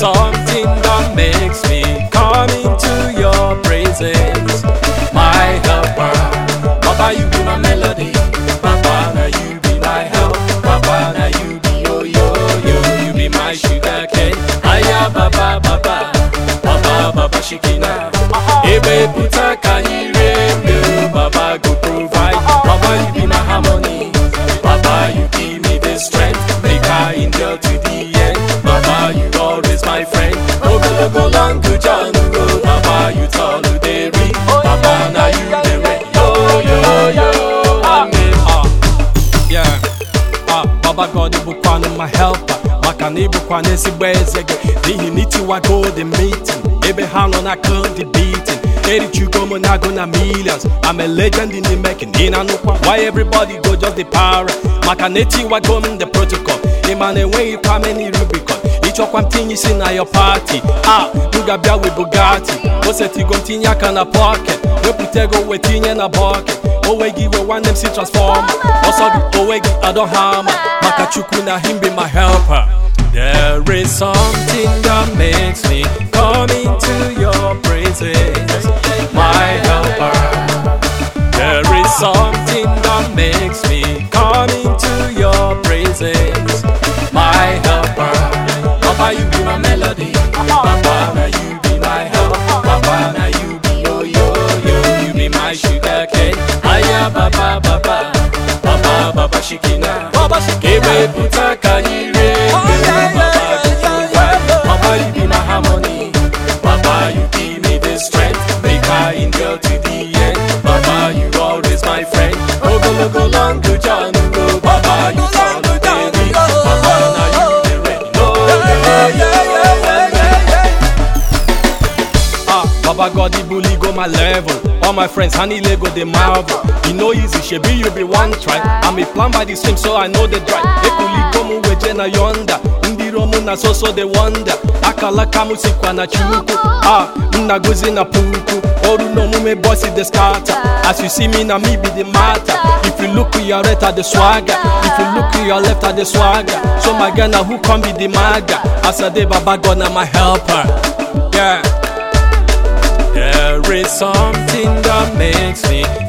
something that makes me come into your presence. My helper, Papa, you be my melody. Papa, now you be my help. Papa, now you be yo yo yo. You be my sugar cane. Aya, Baba, Baba, Baba, Baba, Shikina. Ebe puta kanyire, Baba go provide. Baba, you be my harmony. Baba, you give me the strength. Make I endure to the end. Baba, you always my friend. Ogo go long to John go. Baba, you tall to the read. Baba, now you the way. Yo yo yo. Amen. Ah, yeah. Ah, Baba God bụkwanụ my helper maka na ịbụkwana ezigbo eze gị n'ihi na itiwago the meeting ebe ha nọ na the beating erichugo m na-agụ na millions I'm a legend in the making ị na-anụkwa why everybody go just the para maka na etiwago m the protocol ịma na enweghịkwa many rubicon ịchọkwa m tinye isi na your party ah m ga-abịa with Bugatti o setigo m tinye aka na pocket wepụta ego wee tinye na bucket onwe gị wee nwanne m si transforma ọsọ gị onwe gị adọ hama maka chukwu na him be my helper There is something that makes me come into your presence, my helper. There is something that makes me come into your presence, my helper. Papa, you be my melody. Papa, now you be my help. Papa, now you be yo yo yo. You be my sugar cane. Aya, Baba, Baba, Baba, Baba, Shikina. Baba, Shikina. puta kanyire. Baba, you provide. Papa, you be my harmony. Papa, you give me the strength. Make I endure to the end. Papa, you always my friend. Ogo logo long to John go. Papa, you tall to the Papa, now you the rain. No, no, Ah, Baba God, the bully go my level. All my friends, honey Lego, they marvel. You know easy, shebi you be one try. I'm a plan by the stream, so I know the drive. Ekuli gomu weje na yonda. Ndi romu na so so they wonder. Akala kamu sikwa na chuku. Ah, nna gozi na puku. Oru no mume bossy the scatter. As you see me, na me be the matter. If you look to your right at the swagger. If you look to your left at the swagger. So my girl, now who come be the maga? As I day, Baba God, na my helper. Yeah. There is something that makes me